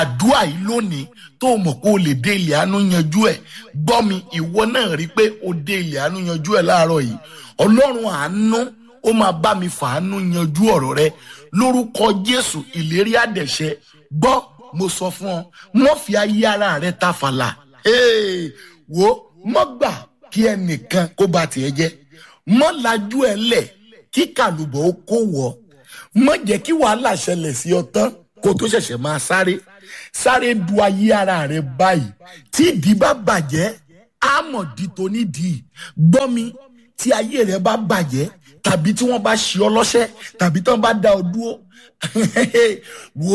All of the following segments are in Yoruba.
àdúrà yìí lónìí tó o mọ̀ pé o lè dé ilẹ̀ àánú yanjú ẹ̀ gbọ́ mi ìwọ náà rí i pé o dé ilẹ̀ àánú yanjú ẹ̀ láàárọ̀ yìí ọlọ́run àánú ó máa bá mi fàánú yanjú ọ̀rọ̀ rẹ lórúkọ jésù ìlérí àdẹ̀ṣẹ gbọ́ mo sọ fún ọ mọ́ fi ayé ara rẹ ta fàlà Hey, wo mọ́ gbà kí ẹnìkan kó ba tiẹ̀ jẹ́ mọ́ lajú ẹ lẹ̀ kí kàlùbọ̀ ó kó wọ̀ mọ́ jẹ́ kí wàhálà ṣẹlẹ̀ sí ọ tán kó tó ṣẹ̀ṣẹ̀ máa sáré sáré du ayé ara rẹ báyìí tí ìdí bá bàjẹ́ àmọ̀dí tó nídìí gbọ́ mi tí ayé rẹ bá bàjẹ́ tàbí tí wọ́n bá ṣe ọ lọ́ṣẹ́ tàbí tí wọ́n bá dá ọ dúró wo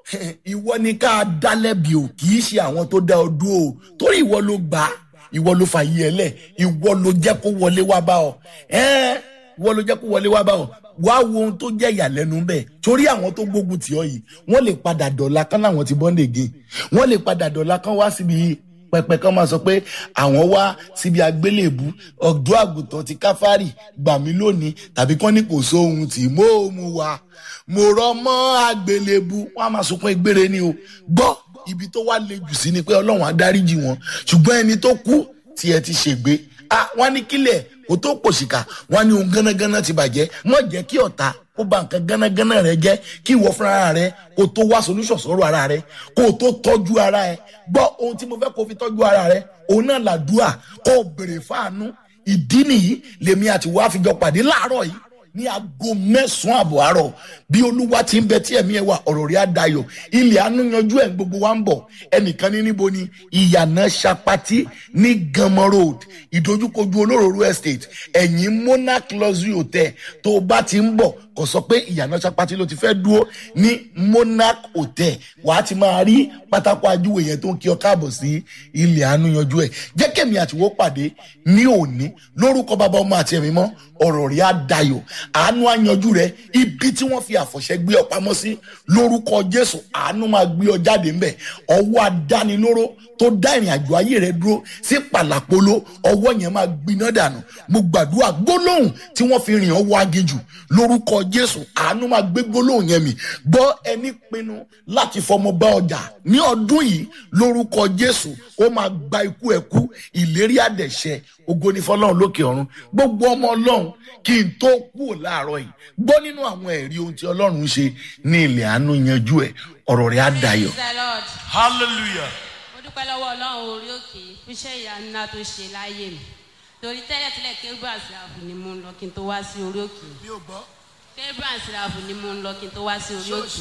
ìwọ ni ká dá lẹ́bi o kì í ṣe àwọn tó dá ọ dúró o torí ìwọ ló gbà á ìwọ ló fà yí ẹ lẹ̀ ìwọ ló jẹ́ kó wọlé wá bá ọ ẹ́ẹ́ ìwọ ló jẹ́ kó wọlé wá bá ọ wá wo ohun tó jẹ́ ìyàlẹ́nu bẹ́ẹ̀ torí àwọn tó gbógun tì ọ yìí wọ́n lè padà dọ̀la kán láwọn ti bọ́ǹdè gé wọ́n lè padà dọ̀la kán wá síbi pẹpẹ kan máa sọ pé àwọn wá síbi àgbélébù ọdún àgùntàn ti káfárì gbà mí lónìí tàbí kán ní kò sóhun tí mo mú wa mo rọ mọ àgbélébù wọn a máa sunkún egbére ni o gbọ́ ibi tó wá le jù sí ni pé ọlọ́run á dáríjì wọn ṣùgbọ́n ẹni tó kú tí ẹ ti ṣègbé ah wọn ní kílẹ̀ kó tó pòṣìkà wọn ní ohun gánágáná ti bàjẹ́ mọ̀ jẹ́ kí ọ̀tá kó ba nǹkan gánágáná rẹ jẹ́ kí ìwọ fúnra rẹ kó tó wá solution sọ̀rọ̀ ara rẹ kó tó tọ́jú ara ẹ gbọ́ ohun tí mo fẹ́ kó fi tọ́jú ara rẹ òun náà làdúà kó o béèrè fáànú ìdí nìyí lèmi àti wàá fi jọ pàdé láàárọ̀ yìí ní aago mẹ́sàn-án àbọ̀ àárọ̀ bí olúwa ti ń bẹ tí ẹ̀mí ẹ̀ wà ọ̀rọ̀ rí àdayọ̀ ilẹ̀ àánú yanjú ẹ̀ gbogbo wa ń bọ̀ ẹnìkan ní níbo ni ìyànà sapati ní gamọ road ìdojúkojú olóròrò estate ẹ̀yìn monarch luxury hotel tó o bá ti ń bọ̀ kò sọ pé ìyànà sapati ló ti fẹ́ dúró ní monarch hotel wàá ti máa rí pátákó ajúwe yẹn tó ń kí ọ káàbọ̀ sí ilẹ̀ àánú yanjú ẹ̀ jẹ́ kẹ́mi àtiwọ́ pàdé ní òní lórúkọ bàbá ọmọ àti ẹ̀mí mọ́ ọ̀rọ̀ rí àdayọ̀ àánú àyanjú rẹ ibi tí wọ́n fi àfọ̀ṣẹ́ gbé ọ pamọ́ sí lórúkọ jésù àánú máa gbé ọ jáde ńbẹ ọwọ́ adánilóró tó dá ìrìn àjò ayé rẹ dúró sí pàlàpolo ọwọ́ yẹn máa gbiná dànù mo gbàdúrà gbólóhùn tí wọ́n fi rìn ọwọ́ agéjù lórúkọ jésù àánú máa gbé gbólóhùn yẹn mì gbọ́ ẹni pinnu láti fọmọ bá ọjà ní ọdún yìí lórúkọ jésù ó máa gba ikú ẹkú ìlérí àdẹ̀ṣẹ ògo ní fọlọ́run lókè ọ̀run gbogbo ọmọ ọlọ́run kí n tó kú ò láàárọ̀ yìí gbọ́ nínú àwọn ẹ̀rí ohun tí ọlọ́run ń ṣe ní ilẹ̀ àánú yanjú ẹ̀ ọ̀rọ̀ rẹ̀ á dayọ̀. Praise the Lord. hallelujah. mo dúpẹ́ lọ́wọ́ ọlọ́run orí òkè fún iṣẹ́ ìyanu ńlá tó ṣe láyé mi torí tẹ́lẹ̀tẹ́lẹ̀ kérúbù àsìláàfù ni mo ń lọ kí n tó wá sí orí òkè mi ò gbọ́ kérúbù àsìláàfù ni mo ń lọ kí n tó wá sí orí òkè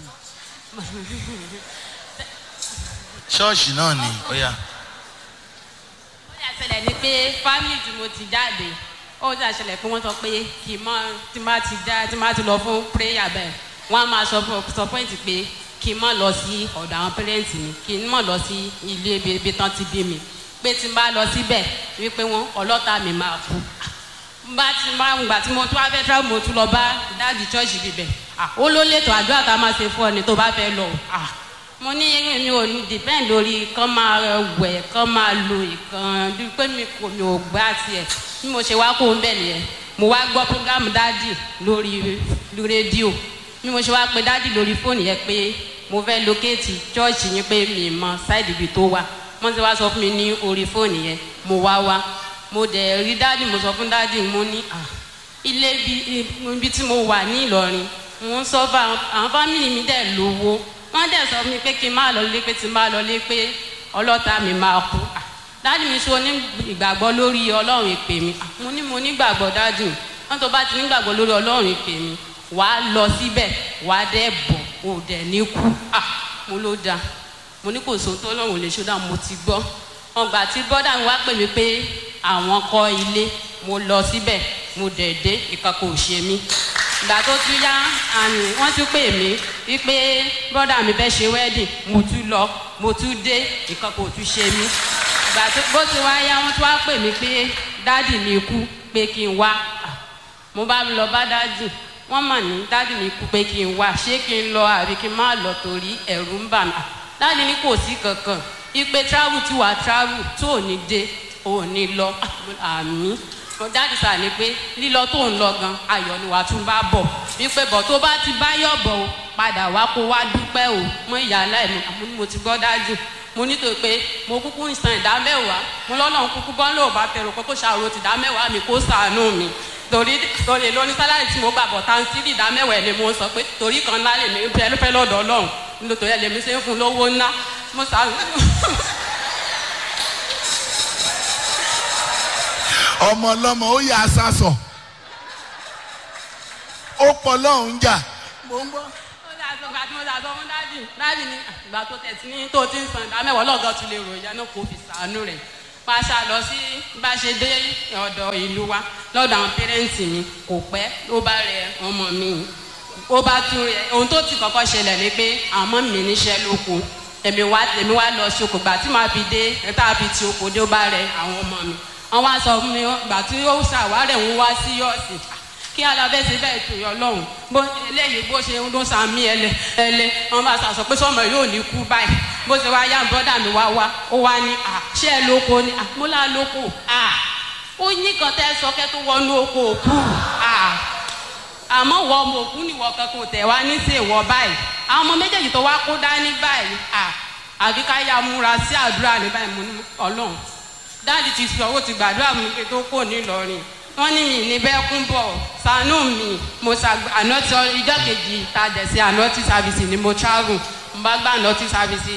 ṣọ́ọ̀ṣì náà ni ó yá. ó yà ṣẹlẹ̀ ni pé fámìlì tí mo ti jáde ó yà ṣẹlẹ̀ pé wọ́n sọ pé kì í mọ tí má ti já tí má ti lọ fún prayer bẹ́ẹ̀ wọ́n á máa sọ fún sọ pọ́ìntì pé kì í mọ̀ lọ sí ọ̀dọ̀ àwọn pẹ́rẹ́ǹtì mi kì í mọ̀ lọ sí ilé ibi ibi tán ti bí mi pé tí n bá lọ síbẹ̀ wípé wọ́n ọlọ́ta mi máa kú bá ti máa ń gbà tí mo tún wá fẹ́ travel mo tún lọ bá dáàdì chọ́ọ̀chì bíbẹ̀ ó ló lẹ́tọ̀ àdúrà tá a máa ṣe fún ọ ni tó bá fẹ́ lọ ah mo ní mi ò ní depend lórí kán máa wẹ̀ kán máa lo ìkan bí pé mi kò mi ò gbá tiẹ̀ bí mo ṣe wá kó ń bẹ̀ nìyẹn mo wá gbọ́ program dádì lórí rédíò bí mo ṣe wá pe dádì lórí fóònù yẹn pé mo fẹ́ locate church yín pé mi mọ side ibi tó wà wọ́n ti wá sọ fún mi ní orí fóònù yẹn mo wá wá mo dẹ̀ rí dádì mo sọ fún dádì mo ní à ilé ibi tí mo wà ní Ìlọrin mo ń sọ fún àwọn fámìlì mi dẹ̀ lówó wọ́n dẹ̀ sọ fún mi pé kí n má lọ lé pé tí n bá lọ lé pé ọlọ́ta mi máa kú dáàdì mi sọ ní ìgbàgbọ́ lórí ọlọ́run ìpè mi mo ní mo nígbàgbọ́ dáàdì mi wọ́n tó bá ti nígbàgbọ́ lórí ọlọ́run ìpè mi wà á lọ síbẹ̀ wà á dẹ̀ bọ̀ ò dẹ̀ ní kú mo ló da mo ní kò sóhun tó lọ́run ò lè ṣó dà mo ti gbọ́ wọn gbà tí bọ́dà mi wá pè mí pé àwọn kọ́ ilé mo lọ síbẹ̀ mo dẹ̀ dé ìkankan ò ṣe mí ìgbà tó tún yá àmì wọ́n tún pè mí wípé bọ́dà mi fẹ́ ṣe wedding mo tún lọ mo tún dé nǹkan kò tún ṣe mí ìgbà tó bó ti wá yá wọ́n tún wá pè mí pé dádì mi kú pé kí n wá mo bá lọ bá dádì wọ́n mọ̀ ní dádì mi kú pé kí n wá ṣé kí n lọ àbí kí n má lọ torí ẹ̀rù ń bà mí dádì ní kò sí kankan ipe travel tí wàá travel tó ò ní dé ò ní lọ àmì mo jáde sáà ni pé lílọ tó ń lọ gan ayọ̀ ni wàá tún bá bọ̀ wípé bọ̀ tó bá ti bá yọ̀ bọ̀ o padà wá kó wá dúpẹ́ o mọ ìyá aláìní àmọ́ ni mo ti gbọ́ dájú mo ní tó pé mo kúkú ń san ìdá mẹ́wàá mo lọ́nà kúkú bọ́ lóò bá fẹ́ràn pé kó ṣàrò ti ìdá mẹ́wàá mi kó sàánú mi torí torí lóní sálárì tí mo gbà bọ̀ tá n sí ìdá mẹ́wàá ẹ̀ ni mo sọ pé torí kan ńlá lèmi fẹ́ fẹ́ lọ́dọ̀ ọlọ́run nítorí ẹ̀ lèmi ṣe ń fún lówó ńlá mo sàánú. ọmọ ọlọ́mọ ó yà sásọ ó pọ̀ lọ́hùn-ún jà mo ń gbọ́. ó dà sọ ìgbà tí mo dà sọ fún dájì dájì ni ìgbà tó tẹ̀sí ní tó ti ń san ìdá mẹ́wàá lọ́gọ́ tún lè ròyìn ẹnu kò fi sàánú rẹ̀ pàṣẹ lọ sí bá ṣe dé ọ̀dọ̀ ìlú wa lọ́dọ̀ àwọn pẹ́rẹ́ǹtì mi kò pẹ́ ló bá rẹ ọmọ mi ó bá tún rẹ ohun tó ti kọ́kọ́ ṣẹlẹ̀ ni pé àwọn ọmọ mi níṣẹ́ lóko èmi wá èmi wá lọ sí oko gbà tí màá fi dé ẹ̀ta fi ti oko dé ó bá rẹ àwọn ọmọ mi wọ́n wá sọ fún mi gbà tí ó ṣàwárẹ̀ ń wá sí yọ̀ọ̀sì kí alábẹ́ ṣe bẹ́ẹ̀ tó yọ lọ́hùn bó eléyìí bó ṣe ń ló sàmì ẹlẹ ẹlẹ wọn bá sàṣọ pé sọmọ yóò ní kú báyìí bó ṣe wá yá bọ́dà mi wá wá ó wá ní à ṣé ẹ lóko ni à mo lá lóko à ó ní kan tẹ́ sọ kẹ́ tó wọnú oko òkú à àmọ́ wọ ọmọ òkú nìwọ kankan tẹ̀ wá ní sí ìwọ báyìí àwọn ọmọ méjèèjì tó wá kó dání báyìí à àbí ká yá múra sí àdúrà ní báyìí mo ní ọlọ́run dáàdì ti sọ owó ti gbàdúrà mi pé tó kò ní Ìlọrin wọ́n ní mi ní bẹ́ẹ̀ kún bọ̀ ṣàánú mi mo ṣàgbé ànọ́tì ìjọ kejì ta dẹ̀ sí ànọ́tì sáfìsì ni mo travel mo bá gbà ànọ́tì sáfìsì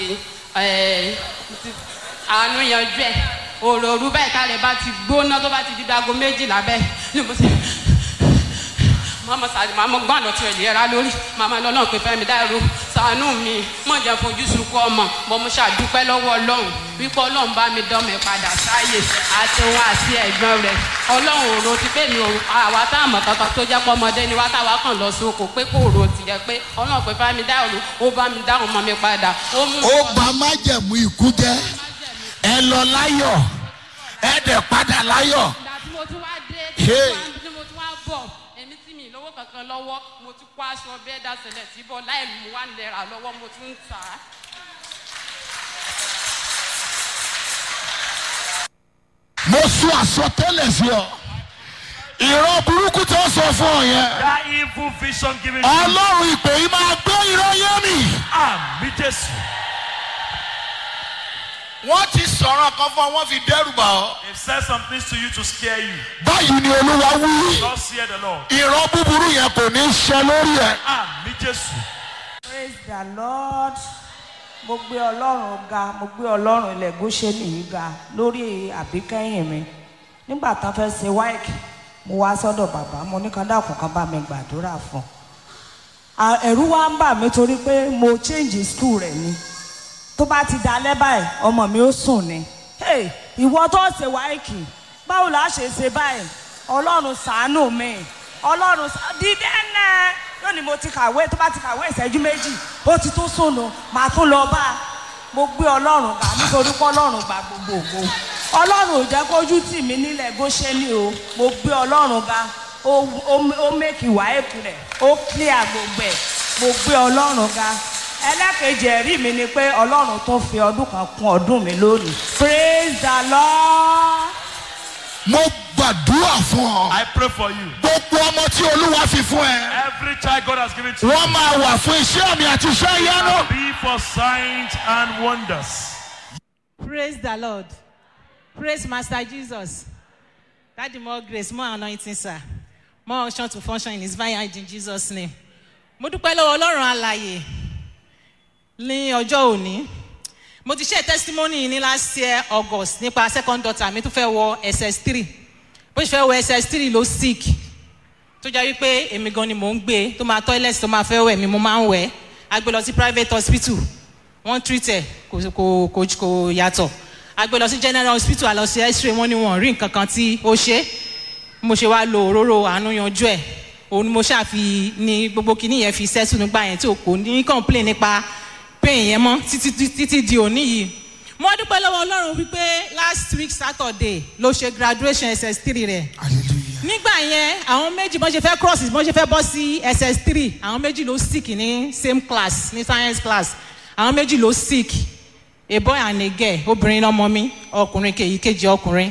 àánú yanjú ẹ̀ òròrú báyìí tá rẹ̀ bá ti gbóná tó bá ti di dago méjìlá bẹ́ẹ̀ ni mo ṣe mama sáré mama gbọ́n àná tí o lè ra lórí mama lọ́lọ́run pé fẹ́mi dáìró ṣàánú mi mọ̀ jẹ́ fojú sunkún ọmọ bọ́ mo ṣàdúpẹ́ lọ́wọ́ ọlọ́run wípé ọlọ́run bá mi dán mi padà sáyè àti òun àti ẹ̀gbọ́n rẹ̀ ọlọ́run ò ro ti pé mi ò àwa tá àmọ̀ kankan tó jẹ́ pọ́mọdé ni wá táwa kàn lọ sóko pé kò ro ti yẹ pé ọlọ́run pé fẹ́mi dáìró ó bá mi dáhùn mọ́ mi padà ó mú ó gba májẹ̀mú ikú jẹ́ ẹ lọ láyọ̀ ẹ dẹ̀ padà láyọ̀. ìgbà tí mo tún wá dé Hey. tí mo tún wá bọ̀ èmi tí mi lówó kankan lọ́wọ́ mo tún kó aṣọ bẹ́ẹ̀ dasẹ̀lẹ̀ tí bọ̀ láì mú wá lẹ́ra lọ́wọ́ mo tún ń tà á. mo sọ àsọtẹ́lẹ̀ sí ọ ìran burúkú tó sọ fún ọ yẹn That evil vision given to you. ọlọ́run ìpè yìí máa gbé ìran yẹn mi. Àmì Jésù. wọ́n ti sọ̀rọ̀ kan fún ọ wọ́n fi dẹ́rù bà ọ́. They've said some things to you to scare you. báyìí ni olúwa wí Thus hear the Lord. ìran búburú yẹn kò ní í ṣe lórí ẹ. Àmì Jésù. praise the lord mo gbé ọlọ́run ga mo gbé ọlọ́run ilẹ̀ gúúsẹ́nì yìí ga lórí àbíkẹ́yìn mi nígbà tán fẹ́ ṣe wáìkì mo wá sọ́dọ̀ bàbá mo ní kan dákun kan bá mi gbàdúrà fún un À, ẹ̀rù wa ń bà mí torí pé mo change school rẹ̀ ni tó bá ti dalẹ́ báyìí ọmọ mi ó sùn ni Hey, ìwọ tó ṣe wáìkì báwo la ṣe ṣe báyìí ọlọ́run ṣàánú mi ọlọ́run ṣá- dídé náà yóò ní mo ti kàwé tó bá ti kàwé ìṣẹ́jú méjì ó ti tún sùnù màá tún lọ bá a mo gbé ọlọ́run gbà nítorí pé ọlọ́run gbà gbogbo ògo ọlọ́run ò jẹ́ kójú tì mí nílẹ̀ Góṣẹ́nì o mo gbé ọlọ́run ga ó ó- ó mẹ́kì wáìkì rẹ̀ ó clear gbogbo ẹ̀ mo gbé ọlọ́run ga ẹlẹ́kejì ẹ̀rí mi ni pé ọlọ́run tó fi ọdún kan kún ọdún mi lónìí praise the lord. mo gbàdúrà fún ọ. I pray for you. gbogbo ọmọ tí olúwa fi fún ẹ. Every child God has given to you wọ́n máa wà fún iṣẹ́ àmì àti iṣẹ́ ìyanu. be for signs and wonders. Praise the Lord. Praise Master Jesus. Daddy, more grace, more anointing, sir. More unction to function in his vineyard in Jesus' name. Mo dúpẹ́ lọ́wọ́ Ọlọ́run alàyè ní ọjọ́ òní. Mo ti ṣe testimony yìí ní last year August nípa second daughter mi tó fẹ́ wọ SS3. Bó ṣe fẹ́ wọ SS3 ló sick. Tó jẹ́ wípé èmi gan ni mò ń gbé tó máa toilet tó máa fẹ́ wẹ̀ mi mo máa ń wẹ̀. A gbé lọ sí private hospital wọ́n treat ẹ̀ kò kò kò kò yàtọ̀ a gbé lọ sí general hospital a lọ sí x-ray wọ́n ní wọ́n rí nǹkan kan tí ó ṣe mo ṣe wá lo òróró àánú yanjú ẹ̀ òun ni mo ṣàfi ní gbogbo kinní yẹn fi sẹ́tù nígbà yẹn tí o kò ní complain nípa pain yẹn mọ́ títí títí di òní yìí mo dúpẹ́ lọ́wọ́ ọlọ́run wípé last week saturday ló ṣe graduation ss3 rẹ̀ hallelujah. nígbà yẹn àwọn méjì bọ́n ṣe fẹ́ cross bọ́n ṣe fẹ́ bọ́ sí ss3 àwọn méjì ló sick ní same class ní science class àwọn méjì ló sick a boy and a girl obìnrin lọmọ mi ọkùnrin kèyí kejì ọkùnrin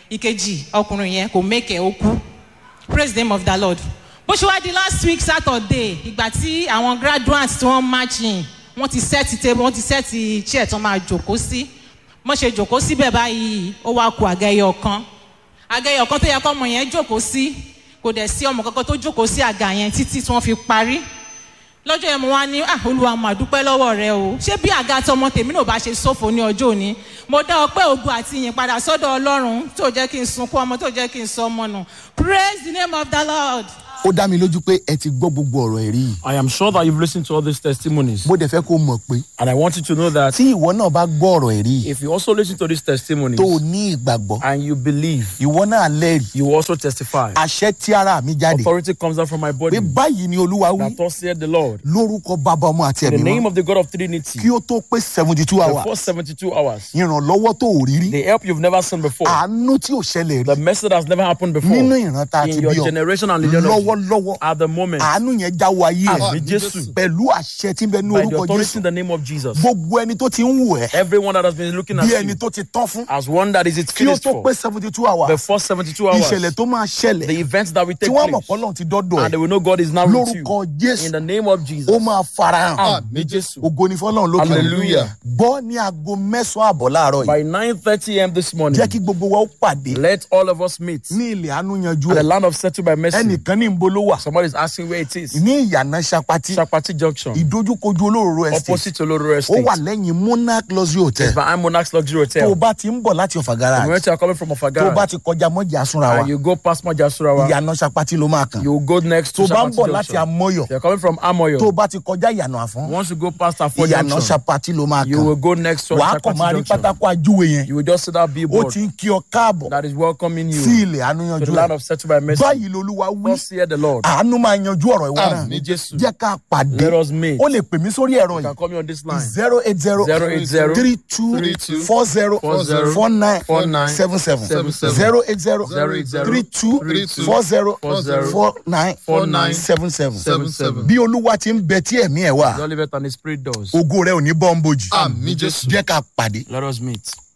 ìkejì ọkùnrin yẹn kò mẹ́kẹ̀ ó kú praise the name of the lord bó ṣe wá di last week saturday ìgbà tí àwọn graduates tí wọ́n march in wọ́n ti set table wọ́n ti set chair tí wọ́n máa jòkó sí wọ́n ṣe jòkó síbẹ̀ báyìí ó wá ku àgẹ́yọ̀ kan àgẹ́yọ̀ kan tó yẹ kọ́ ọmọ yẹn jòkó sí kò dẹ̀ sí ọmọ kankan tó jókòó sí àga yẹn títí tí wọ́n fi parí lọ́jọ́ yẹn mo wá ní ah olúwa mo àdúpẹ́ lọ́wọ́ rẹ o ṣé bí àga tọmọ tèmi náà bá ṣe ṣòfò ní ọjọ́ òní mo dá ọpẹ́ ògùn àti ìyìn padà sọ́dọ̀ ọlọ́run tó jẹ́ kí n sunkún ọmọ tó jẹ́ kí n sọ ọmọ nù praise the name of the lord. ó dá mi lójú pé ẹ ti gbọ́ gbogbo ọ̀rọ̀ ẹ̀rí yìí I am sure that you've listened to all these testimonies. mo dẹ̀ fẹ́ kó mọ̀ pé And I want you to know that tí ìwọ náà bá gbọ́ ọ̀rọ̀ ẹ̀rí yìí if you also listen to these testimonies tó o ní ìgbàgbọ́ and you believe, ìwọ náà lẹ́rìí you will also testify. àṣẹ tí ara mi jáde Authority comes out from my body. pé báyìí ni olúwa wí That thus said the Lord. lórúkọ bàbá ọmọ àti In the ẹ̀mí name mọ́ of the God of Trinity, kí ó tó pé seventy two the hours first 72 hours, ìrànlọ́wọ́ tó ò rí rí the help you've never seen before, àánú tí ò ṣẹlẹ̀ rí the mercy that's never happened nínú before, ìran tá a ti in your bí ọ generation and lineage, lọ́wọ́lọ́wọ́ at the moment, àánú yẹn jáwọ́ ayé Àmì ẹ̀ Jésù. pẹ̀lú àṣẹ tí ń bẹ ní by the orúkọ authority jésù in the name of Jesus, gbogbo ẹni tó ti ń wù ẹ́ everyone that has been looking at bí ẹni you tó ti tán fún as one that is it kí ó finished tó for, pé seventy two hours the first 72 hours, ìṣẹ̀lẹ̀ tó máa the ṣẹlẹ̀ events that will tí take wọ́n mọ̀ place, pọ́lọ́n ti dọ́dọ̀ and they ẹ̀ will know God is now with you. lórúkọ jésù In the name of Jesus. ó máa farahàn Àmì Jésù. ògo ni fọlọ́run lókè Hallelujah. gbọ́ ní aago mẹ́sàn-án àbọ̀ láàárọ̀ yìí By 9:30 a.m. this morning, jẹ́ kí gbogbo wa ó pàdé let all of us meet ní ilẹ̀ àánú yanjú at the ẹ̀ land of settled by mercy. ẹnìkan ní nbo ló wà Somebody is asking where it is. ní ìyànà sapati Chapati Junction, ìdójúkojú olóró estate opposite Oloro ó Estate. wà lẹ́yìn monarch luxury hotel Behind Monarch's Luxury tó o Hotel. bá ti ń bọ̀ láti ọ̀fà From garage where you are coming from tó o bá Ofagara, ti kọjá mọ́jà súnra wa and you go past Majasurawa, ìyànà sapati ló máa kàn you will go next tó to o bá ń Chapati bọ̀ láti Junction. amọ́yọ̀ If you are coming from tó o Amoyo, bá ti kọjá ìyànà àfọ́n once you go past Afo ìyànà Junction, sapati ló máa you will kàn go next to wàá kàn máa Chapati rí Junction. pátákó ajúwe yẹn You will just see that ó billboard ti ń kí ọ káàbọ̀ that is welcoming sí you ilẹ̀ àánú to yanjú the land ẹ̀ of settled by mercy. báyìí lolúwa wí Thus hear the Lord. àánú máa yanjú ọ̀rọ̀ ìwọ náà Àmì Jésù. jẹ́ ká pàdé Let us meet. ó lè pè mí sórí ẹ̀rọ You can yìí call me on this line. zero eight zero 080 three two four zero four nine seven seven zero eight zero three two four zero four nine seven seven bí olúwa ti ń bẹ tí ẹ̀mí ẹ̀ wà Don't leave it on the spirit doors. ògo rẹ ò ní bọ́ ń bojì Àmì Jésù. jẹ́ ká pàdé. Let us meet.